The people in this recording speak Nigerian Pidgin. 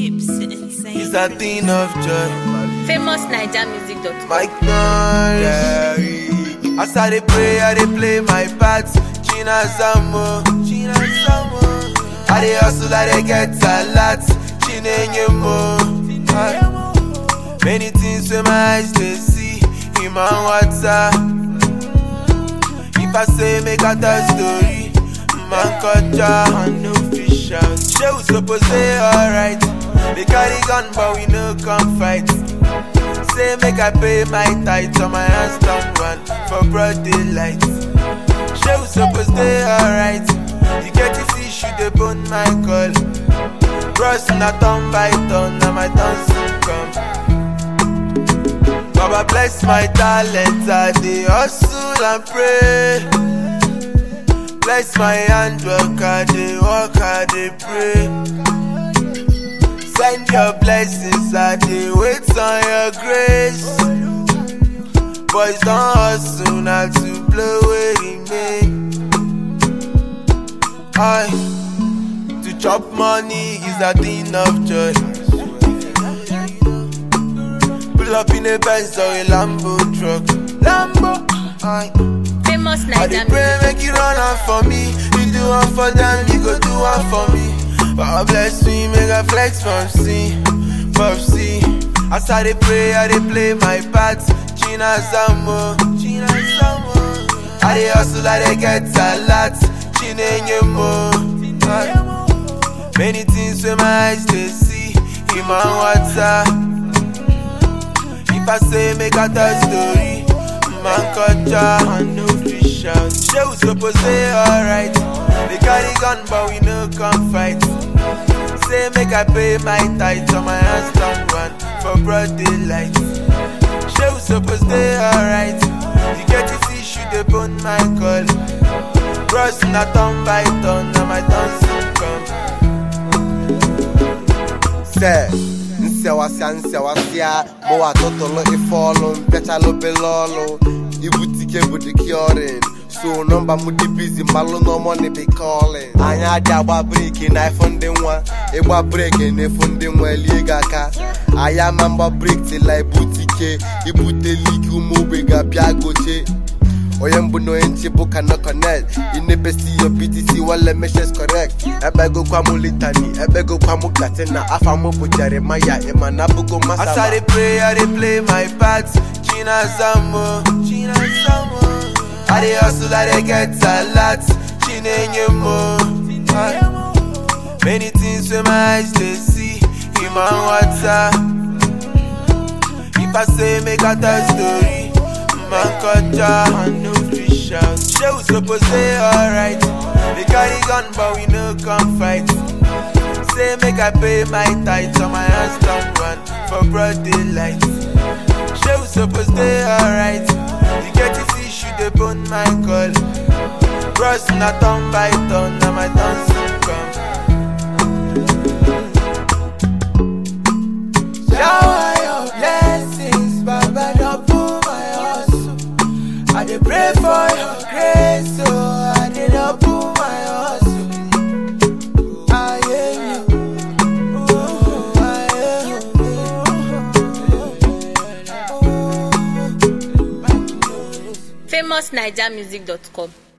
chips, insane. It's a thing of joy. Famous NigerMusic.com. Mike Noise. As I dey pray, I dey play my part. China Samo, China Samo. I dey hustle, I dey get a lot. Chineyemo. Many things wey my eyes dey see in my water. If I say make I tell story, man culture and no fish out. Shey we suppose dey alright. They carry gun but we no come fight. Say make I pay my tithe on my hands down one for broad daylight. Shey we suppose dey alright. You get this issue dey bone my call. Bros na turn by turn, na my turn soon come. Baba bless my talent, I dey hustle and pray. Bless my handwork, I dey work, I dey pray. Send your blessings, I dey wait on your grace. Boys don't hustle now to blow away remain. I to chop money is a thing of joy. Pull up in a Benz or a Lambo truck. Lambo, I. Famous I dey pray NigerMusic. make you run am for me. You do one for them, you go do one for me. God bless me, make I flex from C, from C. As I dey pray, I dey play my part. China Samo, China Samo. I dey hustle, I dey get a lot. Chineyemo. Many things wey my eyes dey see in my water. If I say make I tell story, man culture and no fish out. Shey we suppose dey alright. They carry gun but we no come fight. Say make I pay my tithe on my hands down one for broad daylight. Shey we suppose dey alright. You get this issue dey bone my call. Bros na turn by turn, na my turn soon come. sɛ nsɛwasea nsɛwasea ma watotolo ifɔlo mpɛkyalo belɔlo ibutike budikiɔrin so nɔmba mu di busy malo nɔmɔ ne bi calling anya adi agba breki na ifo ndị nwa ịgba breki na ifo ndị nwa elie gị aka aya ma mgba breki tila ibutike ibute liki ụmụ ogbe ga-abịa goche onye mbụ na onye nche bụ kana connect inebesi yo btc wale meshes correct ebegokwa mụ litani ebegokwa mụ katina afa mụ bụ jeremaya ịma na abụgo As I masama dey pray, I dey play my part. China Samo, China Samo. I dey hustle, I dey get a lot. Chineyemo. Many things wey my eyes dey see in my water. If I say make I tell story, man culture and no fish out. Shey we suppose dey alright. They carry gun but we no come fight. Say make I pay my tithe on my hands down one for broad daylight. Shey we suppose dey alright. You get this issue dey bone my call. Bros na turn by turn, na my turn soon come. Shower your blessings, Baba, double my hustle. I dey pray for your grace, so I dey double my hustle. Aye, you. Oh, aye, you. Famous NigerMusic.com.